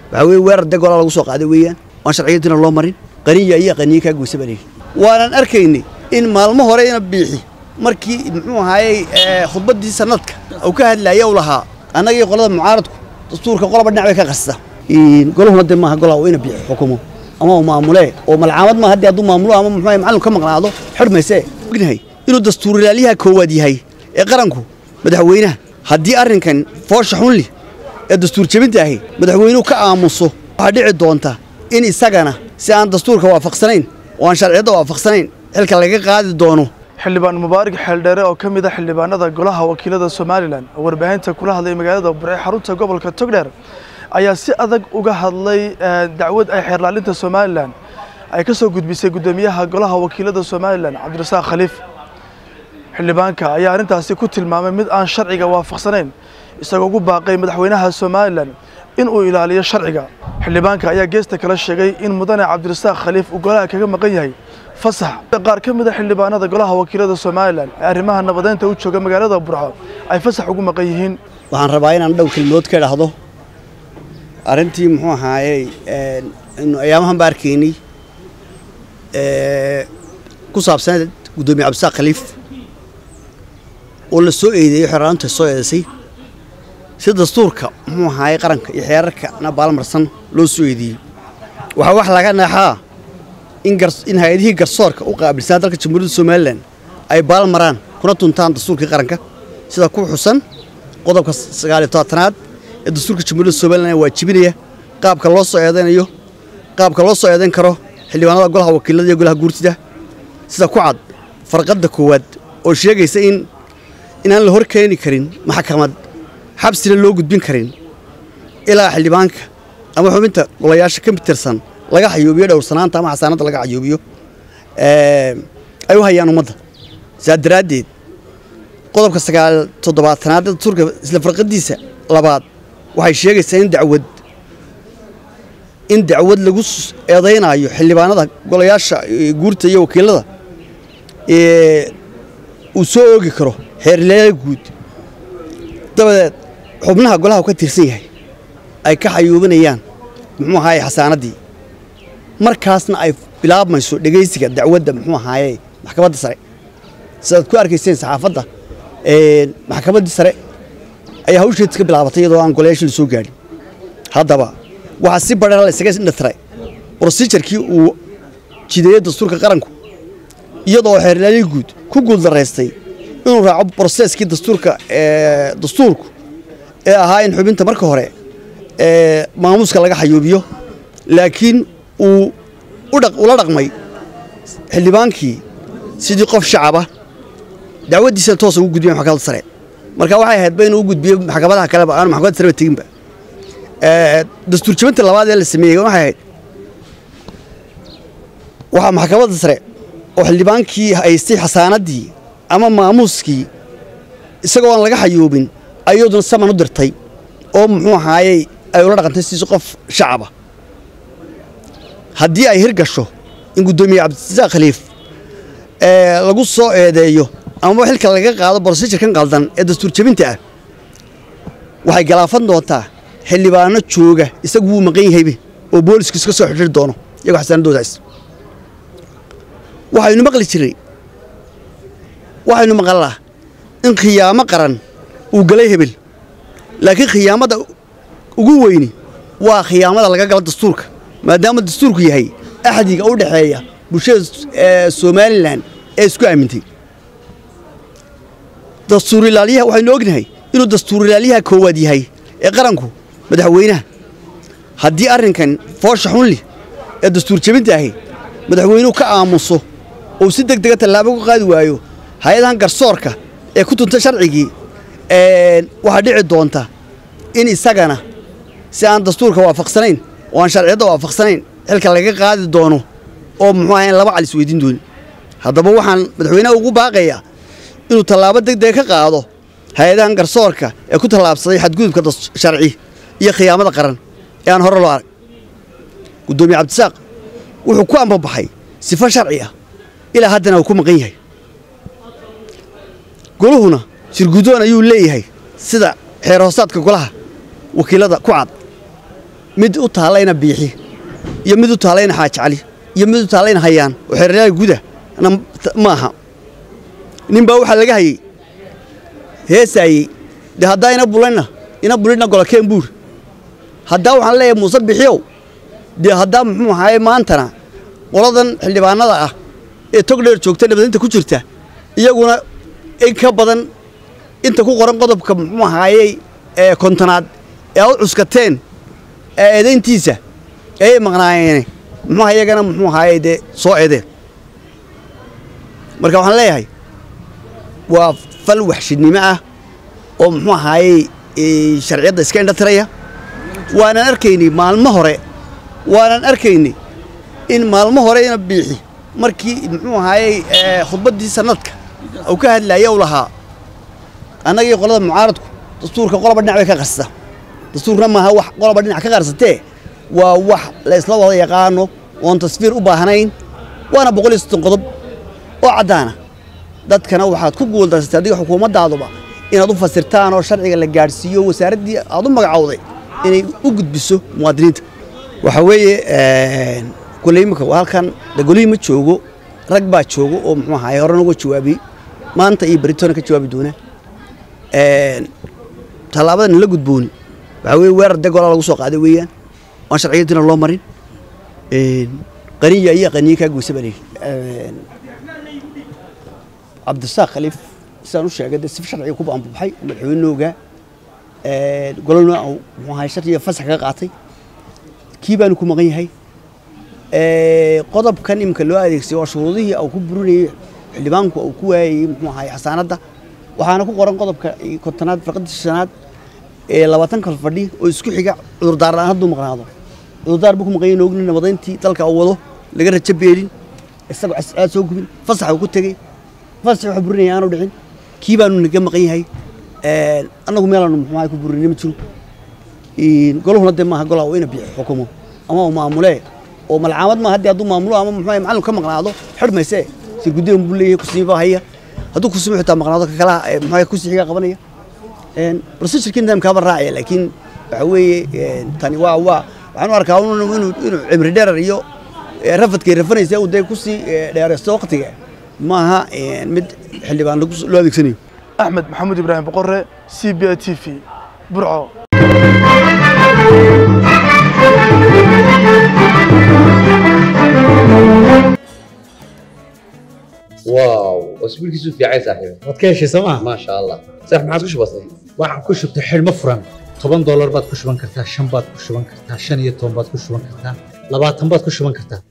waxaa weye weerar dee golaa lagu soo qaaday weeyaan waan sharciyadiina loo marin qaniya iyo qaniye kaa goysa baa leeyihi waanan arkaynay in maalmo hore ina biixi markii muxuu ahaayey khudbaddii sanadka uu ka hadlaaya u lahaa annaga iyo qolada mucaaradku dastuurka qolaba dhinac bay ka qasta golahuna dee maaha golaa ina biixi xukumo ama uu maamulee oo malcaamad maaha haddii hadduu maamulo ama muxuu macallin ka maqnaado xidhmaysee ognahay inuu dastuurilaalyaha koowaad yahay ee qaranku madaxweynaha haddii arrinkan foosha xunli ee dastuur jebinta ahi madaxweynuhu ka aamuso waxaa dhici doonta in isagana si aan dastuurka waafaqsanayn oo aan sharciyadda waafaqsanayn xilka laga qaadi doono xildhibaan mubaarak xeeldheere oo ka mid a xildhibaanada golaha wakiilada somalilan oo warbaahinta kula hadlay magaalada burce xarunta gobolka togdheer ayaa si adag uga hadlay dacwad ay xeerlaalinta somalilan ay ka soo gudbisay guddoomiyaha golaha wakiilada somalilan cabdirasaaq khaliif xildhibaanka ayaa arrintaasi ku tilmaamay mid aan sharciga waafaqsanayn isagoo ugu baaqay madaxweynaha somalilan in uu ilaaliyo sharciga xildhibaanka ayaa geesta kala sheegay in mudane cabdirasaaq khaliif uu golaha kaga maqan yahay fasax qaar ka mid a xildhibaanada golaha wakiilada somalilan ee arrimaha nabadeynta u jooga magaalada burco ay fasax ugu maqan yihiin waxaan rabaa inaan dhow kelmood ka idhaahdo arrintii muxuu ahaayey ayaamahan ba arkaynay ku saabsaneed guddoomiye cabdisaaq khaliif oo la soo eedeeyo xeerlaanta soo eedaysay si dastuurka muxuu ahaayey qaranka iyo xeerarkana baalmarsan loo soo eedeeyey waxaa wax laga naexaa in hay-adihii garsoorka u qaabilsanaa dalka jamhuuriyadda somalilan ay baal maraan kuna tuntaan dastuurkii qaranka sida ku xusan qodobka sagaaliyo tobatanaad ee dastuurka jamhuuriyadda somalilan waajibinaya qaabka loo soo eedaynayo qaabka loo soo eedayn karo xildhibaanada golaha wakiilada iyo golaha guurtida sida ku cad farqadda koowaad oo sheegaysa in inaan la hor keeni karin maxkamad xabsina loo gudbin karin ilaa xildhibaanka ama xubinta golayaasha ka tirsan laga xayuubiyo dhowrsanaanta ama xasaanadda laga xayuubiyo ay u hayaan ummadda saa daraaddeed qodobka sagaal toddobaatanaad ee dastuurka isla farqadiisa labaad waxay sheegaysaa in dacwad in dacwad lagu eedaynaayo xildhibaanada golayaasha guurta iyo wakiilada uu soo oogi karo xeerlayaal guud dabadeed xubnaha golaha ka tirsan yahay ay ka xayuubinayaan muxuu ahaaye xasaanaddii markaasna ay bilaabmayso dhegaysiga dacwadda muxuu ahaaye maxkamadda sare sidaad ku arkayseen saxaafadda maxkamaddii sare ayaa hawsheedis ka bilaabatay iyadoo aan golayaasha la soo gaadhin haddaba waxaa si badhana la isaga indhatiray brosijarkii uu jideeyey dastuurka qaranku iyadoo xeerlaalii guud ku guuldaraystay inuu raaco broseskii dastuurka dastuurku ee ahaa in xubinta marka hore maamuuska laga xayuubiyo laakiin uu ula dhaqmay xildhibaankii sidii qof shacaba dacwaddiisana toosa ugu gudbiya maxkamadda sare marka waxay ahaydba inuu u gudbiyo maxkamadaha kaleba aanu maxkamadda sareba teginba dastuur jabinta labaad ee la sameeyey waxay ahayd waxaa maxkamadda sare oo xildhibaankii haystay xasaanaddii ama maamuuskii isagoo aan laga xayuubin ayaduna saman u dirtay oo muxuu ahaayey ay ula dhaqantay siiso qof shacaba haddii ay hirgasho in guddoomiye cabdirasaaq khaliif lagu soo eedeeyo amaba xilka laga qaado brosijirkan qaldan ee dastuur jebinta ah waxay galaafan doontaa xildhibaano jooga isagu wuu maqan yahaybe oo boolisku iska soo xidhiri doono iyagoo xasaanadoodaas waxaynu maqli jiray waxaynu maqalnaa in khiyaamo qaran uu galay hebel laakiin khiyaamada ugu weyni waa khiyaamada laga galo dastuurka maadaama dastuurku yahay axdiga u dhexeeya bulshada somalilan ee isku aamintay dastuurilaalyaha waxaynu ognahay inuu dastuurilaalyaha koowaad yahay ee qaranku madaxweynaha haddii arrinkan foosha xunli ee dastuur jebinta ahi madaxweynuhu ka aamuso ou si deg dega tallaabo ku qaadi waayo hay-adahan garsoorka ee ku tunta sharcigii waxaa dhici doonta in isagana si aan dastuurka waafaqsanayn oo aan sharciyadda waafaqsanayn xilka laga qaadi doono oo muxuu ahayn laba calis weydiin doonin haddaba waxaan madaxweynaha ugu baaqayaa inuu tallaabo deg dega ka qaado hay-adahan garsoorka ee ku tallaabsaday xadgudubka sharci iyo khiyaamada qaran ee aan hore loo arag guddoomiye cabdisaaq wuxuu ku ambabaxay sifo sharci ah ilaa haddana uu ku maqan yahay goluhuna shirguddoon ayuu leeyahay sida xeer hoosaadka golaha wakiilada ku cad mid u taalayna biixi iyo mid u taalayna xaaji cali iyo mid u taalayna hayaan oo xeeryaal guda ma aha nin baa waxaa laga hayey heesaayey dee haddaa ina bulanna ina bulina golokeen buur haddaa waxaan leeyahay muuse bixiyow dee haddaa muxuu ahaaye maantana qoladan xildhibaanada ah ee togdheer joogta nabadinta ku jirta iyaguna in ka badan inta ku qoran qodobka muxuu ahaayey ee kontonaad ee aad u cuskateen ee eedayntiisa ayay maqnaayeene muxuuha iyagana muxuu ahaayey dee soo eedeen marka waxaan leeyahay waa fal waxshidnimo ah oo muxuu ahaayey sharciyadda iska indhatiraya waanan arkaynay maalmo hore waanan arkaynay in maalmo hore ina biixi markii muxuu ahaayey khudbaddii sanadka uu ka hadlaaya u lahaa annagii qolada mucaaradku dastuurka qoloba dhinac bay ka qarsa dastuurna maaha wax qoloba dhinac ka qarsatee waa wax la isla wada yaqaano oon tasfiir u baahnayn waana boqol iyo soddon qodob oo caddaana dadkana waxaad ku guuldarsatay adiga xukuumaddaaduba inaad u fasirtaan oo sharciga la gaadhsiiyo wasaaraddii aad u magacowday inay u gudbiso muwaadiniinta waxaa weeye kulley imika halkan dagolihii ma joogo rag baa joogo oo muxuu ahaay hore noga jawaabiyey maanta iyo beritoona ka jawaabi doonaa tallaabadan la gudbooni waxaa weye weerar dee golaa lagu soo qaaday weeyaan waan sharciyadiina loo marin qaniya iyo qaniye kaa goysa baa layidhi cabdisaaq khaliif sidaan u sheegay dee si sharciga ku baanbabaxay madaxweynooga golona muxuu ahay sharciga fasax kaga qaatay kii baanu ku maqan yahay qodobkan iminka loo adeegsay waa shuruudihii uu ku burinayey xildhibaanku uu ku waayayey muxuu ahay xasaanadda waxaana ku qoran qodobka kontonaad farqadii shanaad ee labaatanka fadhi oo isku xiga cudurdaar la'aan hadduu maqnaado cudurdaar buu ku maqan yahay ogni nabadayntii dalka uu wado laga rajo beelin isagoo cascaad soo gubin fasax uu ku tegey fasax waxa burinaya aanu dhicin kii baanu naga maqan yahay annagu meelaanu muxuu ahay ku burinay ma jiro goluhuna dee maaha golaa ina bixi xukumo ama uu maamulee oo malcaamad maaha haddii hadduu maamulo ama muxuu ahay macallin ka maqnaado xidhmayse sirgudayan buu leeyahay kusiiba haya hadduu kusimo xitaa maqnaado ka kalaha muxuu ahay kusixiga qabanaya procedurkii nidaamkaaba raacaya laakiin waxa weeye tani waa waa waxaan u arkaa inuu inuu cimri dherer iyo rafadkay rafanaysa uu dee kusii dheeraysto waqtiga maaha mid xildhibaan loo adeegsanayo axmed maxamuud ibraahim boqore c b a t v burco واو اسبوع كيسو في عايز صاحبي waad ka heshay sooma ما شاء الله صح ما عادش بسيط waxaan ku shubtay xidhmo furan toban doolar baad ku shuban kartaa shan baad ku shuban kartaa shan iyo toban baad ku shuban kartaa labaatan baad ku shuban kartaa